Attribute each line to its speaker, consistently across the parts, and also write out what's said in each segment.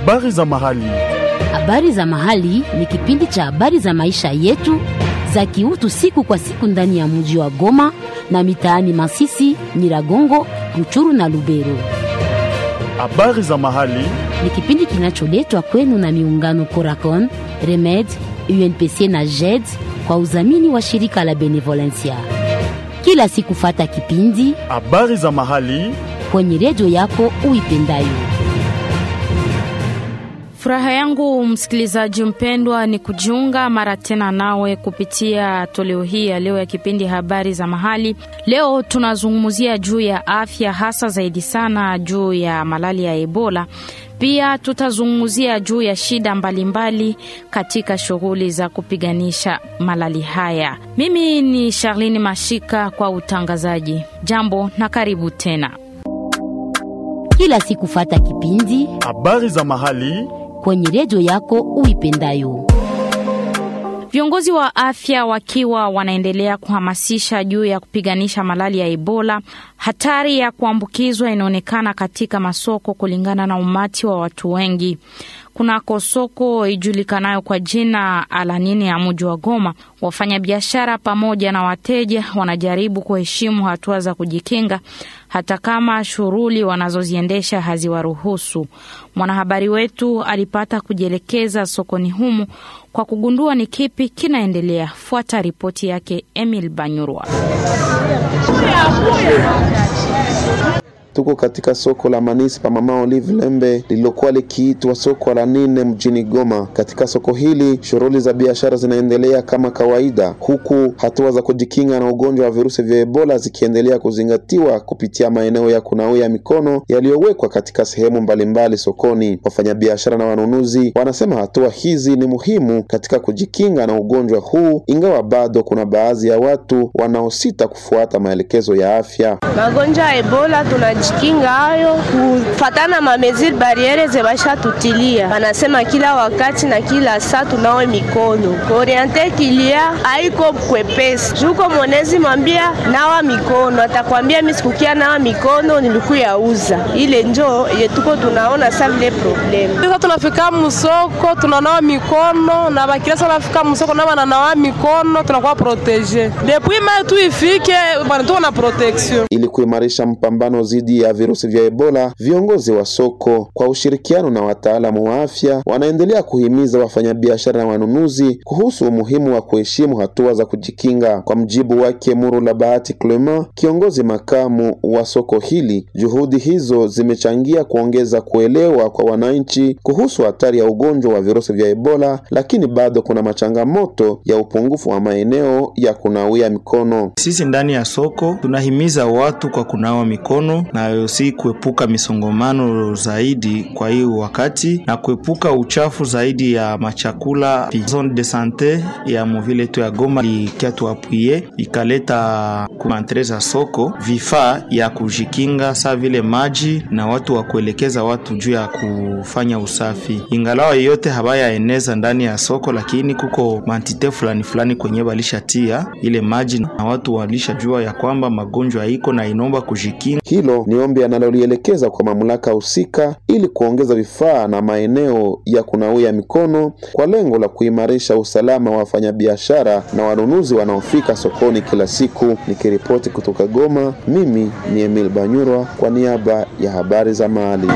Speaker 1: Habari za mahali.
Speaker 2: Habari za mahali ni kipindi cha habari za maisha yetu za kiutu siku kwa siku ndani ya mji wa Goma na mitaani Masisi, Nyiragongo, Ruchuru na Lubero.
Speaker 1: Habari za mahali.
Speaker 2: Ni kipindi kinacholetwa kwenu na miungano Coracon, Remed, UNPC na JED kwa udhamini wa shirika la Benevolencia. Kila siku fata kipindi
Speaker 1: Habari za mahali.
Speaker 2: kwenye redio yako uipendayo.
Speaker 3: Furaha yangu msikilizaji mpendwa ni kujiunga mara tena nawe kupitia toleo hii ya leo ya kipindi habari za mahali. Leo tunazungumzia juu ya afya, hasa zaidi sana juu ya malali ya Ebola. Pia tutazungumzia juu ya shida mbalimbali mbali katika shughuli za kupiganisha malali haya. Mimi ni Charlene Mashika kwa utangazaji. Jambo na karibu tena.
Speaker 2: Kila siku fata kipindi
Speaker 1: Habari za mahali.
Speaker 2: kwenye redio yako uipendayo.
Speaker 3: Viongozi wa afya wakiwa wanaendelea kuhamasisha juu ya kupiganisha malali ya Ebola. Hatari ya kuambukizwa inaonekana katika masoko kulingana na umati wa watu wengi. Kunako soko ijulikanayo kwa jina Alanini ya mji wa Goma, wafanyabiashara pamoja na wateja wanajaribu kuheshimu hatua za kujikinga hata kama shughuli wanazoziendesha haziwaruhusu. Mwanahabari wetu alipata kujielekeza sokoni humu kwa kugundua ni kipi kinaendelea. Fuata ripoti yake Emil Banyurwa.
Speaker 4: Tuko katika soko la manispa Mama Olive Lembe lililokuwa likiitwa soko la nne mjini Goma. Katika soko hili shughuli za biashara zinaendelea kama kawaida, huku hatua za kujikinga na ugonjwa wa virusi vya Ebola zikiendelea kuzingatiwa kupitia maeneo ya kunawia mikono yaliyowekwa katika sehemu mbalimbali sokoni. Wafanyabiashara na wanunuzi wanasema hatua hizi ni muhimu katika kujikinga na ugonjwa huu, ingawa bado kuna baadhi ya watu wanaosita kufuata maelekezo ya afya.
Speaker 5: magonjwa ya Ebola tunajikinga hayo kufatana ma mesure barriere zebasha tutilia, wanasema kila wakati na kila saa tunawe mikono oriente kilia haiko kwepesi juko monezi mwambia nawa mikono, atakwambia mimi sikukia nawa mikono nilikuya uza ile njo yetuko tunaona sa vile problem
Speaker 6: Sasa tunafika musoko tunanawa mikono na bakila sana nafika musoko na bananawa mikono tunakuwa protege depuis mai tu ifike bana tuko na protection
Speaker 4: Ili kuimarisha mpambano dhidi ya virusi vya Ebola, viongozi wa soko kwa ushirikiano na wataalamu wa afya wanaendelea kuhimiza wafanyabiashara na wanunuzi kuhusu umuhimu wa kuheshimu hatua za kujikinga. Kwa mjibu wake Murula Bahati Clement, kiongozi makamu wa soko hili, juhudi hizo zimechangia kuongeza kuelewa kwa wananchi kuhusu hatari ya ugonjwa wa virusi vya Ebola, lakini bado kuna machangamoto ya upungufu wa maeneo ya kunawia mikono.
Speaker 7: Sisi ndani ya soko tunahimiza watu kwa kunawa mikono na si kuepuka misongomano zaidi kwa hii wakati na kuepuka uchafu zaidi ya machakula. Zone de sante ya muvile yetu ya Goma ikiatuapwie ikaleta kuantre za soko vifaa ya kujikinga saa vile maji na watu wa kuelekeza watu juu ya kufanya usafi, ingalawa yeyote habayaeneza ndani ya soko, lakini kuko mantite fulani fulani kwenye walishatia ile maji na watu walishajua ya kwamba magonjwa iko na inomba kujikinga.
Speaker 4: Hilo ni ombi analolielekeza kwa mamlaka husika ili kuongeza vifaa na maeneo ya kunawia mikono kwa lengo la kuimarisha usalama wa wafanyabiashara na wanunuzi wanaofika sokoni kila siku. Nikiripoti kutoka Goma, mimi ni Emil Banyurwa kwa niaba ya habari za mahali.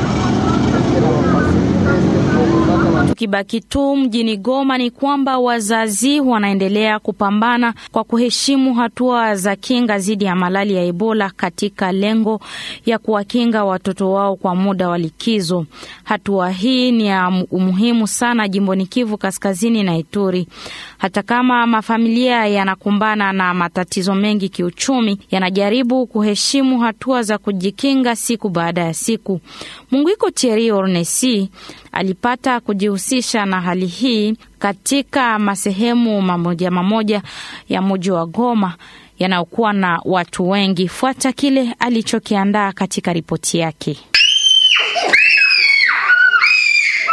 Speaker 3: Tukibaki tu mjini Goma ni kwamba wazazi wanaendelea kupambana kwa kuheshimu hatua za kinga dhidi ya malali ya Ebola katika lengo ya kuwakinga watoto wao kwa muda wa likizo. Hatua hii ni ya umuhimu sana jimboni Kivu Kaskazini na Ituri. Hata kama mafamilia yanakumbana na matatizo mengi kiuchumi, yanajaribu kuheshimu hatua za kujikinga siku baada ya siku. Munguiko Thierry Ornesi alipata kujihusisha na hali hii katika masehemu mamoja mamoja ya mji wa Goma yanayokuwa na watu wengi. Fuata kile alichokiandaa katika ripoti yake.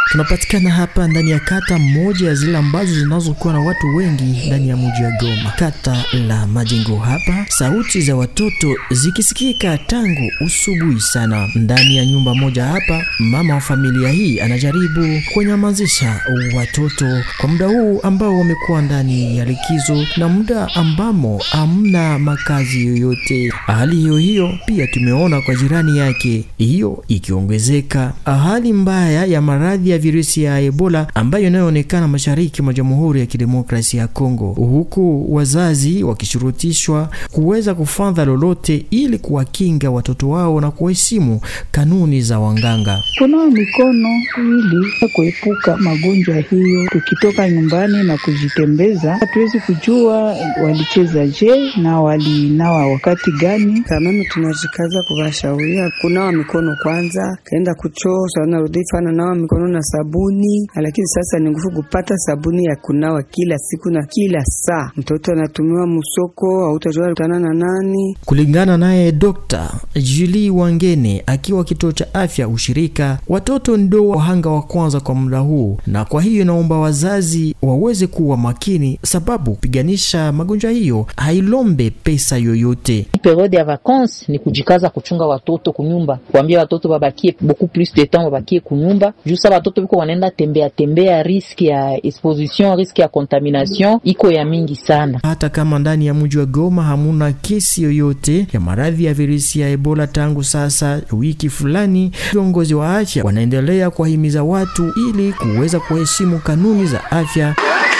Speaker 8: Tunapatikana hapa ndani ya kata moja ya zile ambazo zinazokuwa na watu wengi ndani ya mji wa Goma, kata la Majengo. Hapa sauti za watoto zikisikika tangu usubuhi sana. Ndani ya nyumba moja hapa, mama wa familia hii anajaribu kunyamazisha watoto kwa muda huu ambao wamekuwa ndani ya likizo na muda ambamo hamna makazi yoyote. Hali hiyo hiyo pia tumeona kwa jirani yake, hiyo ikiongezeka hali mbaya ya maradhi ya virusi ya Ebola ambayo inayoonekana mashariki mwa Jamhuri ya Kidemokrasia ya Kongo, huku wazazi wakishurutishwa kuweza kufanya lolote ili kuwakinga watoto wao na kuheshimu kanuni za wanganga.
Speaker 9: Kunawa mikono ili kuepuka magonjwa hiyo. Tukitoka nyumbani na kujitembeza, hatuwezi kujua walicheza je na walinawa wakati gani.
Speaker 10: Kameme tunajikaza kuwashauria kunawa mikono kwanza, kaenda kuchoo sanarudifana nawa mikono na sabuni, lakini sasa ni nguvu kupata sabuni ya kunawa kila siku na kila saa. Mtoto anatumiwa musoko, hautajua kutana na nani.
Speaker 8: Kulingana naye Dr. Julie Wangene akiwa kituo cha afya ushirika, watoto ndio wahanga wa kwanza kwa muda huu, na kwa hiyo naomba wazazi waweze kuwa makini, sababu kupiganisha magonjwa hiyo hailombe pesa yoyote.
Speaker 11: Periode ya vacances ni kujikaza kuchunga watoto kunyumba, kuambia watoto babakie beaucoup plus de temps, babakie kunyumba juu sa watoto biko wanaenda tembea tembea, riski ya exposition, riski ya contamination iko ya mingi sana.
Speaker 8: Hata kama ndani ya mji wa Goma hamuna kesi yoyote ya maradhi ya virusi ya Ebola tangu sasa wiki fulani, viongozi wa afya wanaendelea kuwahimiza watu ili kuweza kuheshimu kanuni za afya.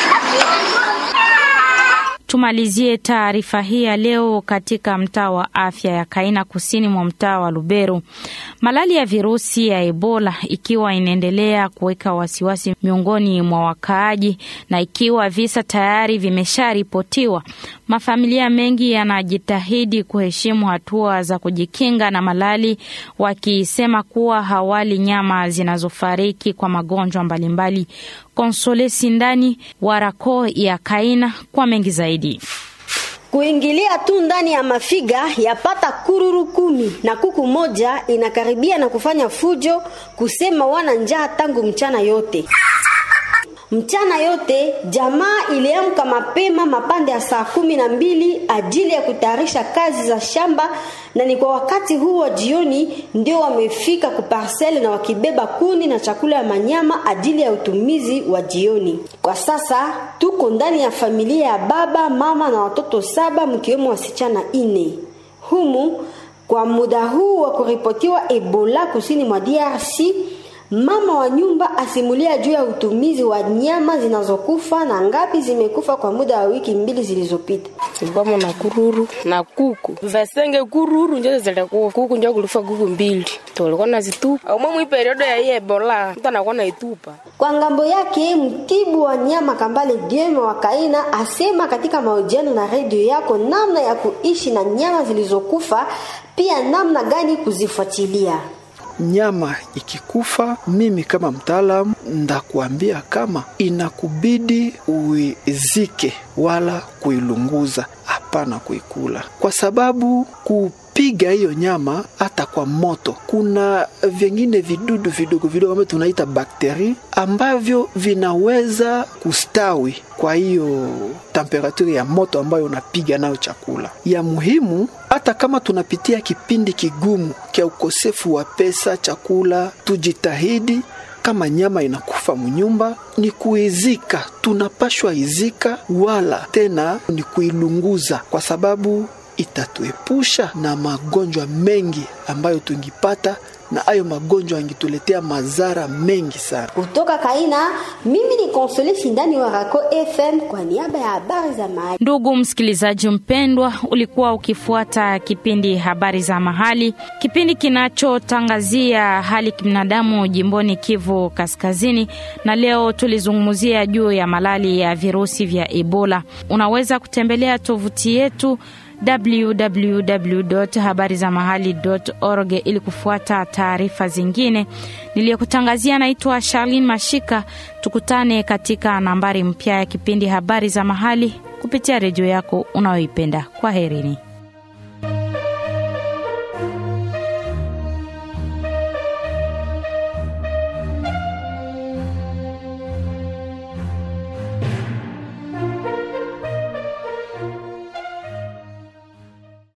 Speaker 3: Tumalizie taarifa hii ya leo katika mtaa wa afya ya Kaina kusini mwa mtaa wa Lubero. Malali ya virusi ya Ebola ikiwa inaendelea kuweka wasiwasi miongoni mwa wakaaji na ikiwa visa tayari vimesharipotiwa, mafamilia mengi yanajitahidi kuheshimu hatua za kujikinga na malali, wakisema kuwa hawali nyama zinazofariki kwa magonjwa mbalimbali. Konsole Sindani warako ya Kaina kwa mengi zaidi.
Speaker 12: Kuingilia tu ndani ya mafiga yapata kururu kumi na kuku moja inakaribia na kufanya fujo, kusema wana njaa tangu mchana yote. Mchana yote jamaa iliamka mapema mapande ya saa kumi na mbili ajili ya kutayarisha kazi za shamba, na ni kwa wakati huo jioni ndio wamefika kuparsele na wakibeba kuni na chakula ya manyama ajili ya utumizi wa jioni. Kwa sasa tuko ndani ya familia ya baba, mama na watoto saba mkiwemo wasichana ine humu. Kwa muda huu wa kuripotiwa Ebola kusini mwa DRC Mama wa nyumba asimulia juu ya utumizi wa nyama zinazokufa na ngapi zimekufa kwa muda wa wiki mbili zilizopita.
Speaker 6: Ibamo na kururu na kuku vasenge kururu njo zilikuwa kuku njo kulifa kuku mbili tulikuwa nazitupa au mwi periodo ya hii Ebola mtu anakuwa naitupa.
Speaker 12: Kwa ngambo yake mtibu wa nyama Kambale Dieme wa Kaina asema katika mahojiano na redio yako namna ya kuishi na nyama zilizokufa, pia namna gani kuzifuatilia
Speaker 13: nyama ikikufa, mimi kama mtaalamu ndakuambia kama inakubidi uizike wala kuilunguza, hapana kuikula, kwa sababu kupiga hiyo nyama hata kwa moto, kuna vingine vidudu vidogo vidogo ambavyo tunaita bakteri ambavyo vinaweza kustawi kwa hiyo temperaturi ya moto ambayo unapiga nayo chakula. Ya muhimu hata kama tunapitia kipindi kigumu cha ukosefu wa pesa, chakula, tujitahidi kama nyama inakufa mnyumba ni kuizika, tunapashwa izika, wala tena ni kuilunguza, kwa sababu itatuepusha na magonjwa mengi ambayo tungipata na hayo magonjwa yangetuletea madhara mengi sana.
Speaker 12: Kutoka Kaina, mimi ni Konsole Shindani wa Rako FM kwa niaba ya habari za mahali.
Speaker 3: Ndugu msikilizaji mpendwa, ulikuwa ukifuata kipindi habari za mahali, kipindi kinachotangazia hali kibinadamu jimboni Kivu Kaskazini, na leo tulizungumzia juu ya malali ya virusi vya Ebola. Unaweza kutembelea tovuti yetu www.habarizamahali.org ili kufuata taarifa zingine. Niliyokutangazia naitwa Charlene Mashika. Tukutane katika nambari mpya ya kipindi habari za mahali kupitia redio yako unayoipenda. Kwa herini.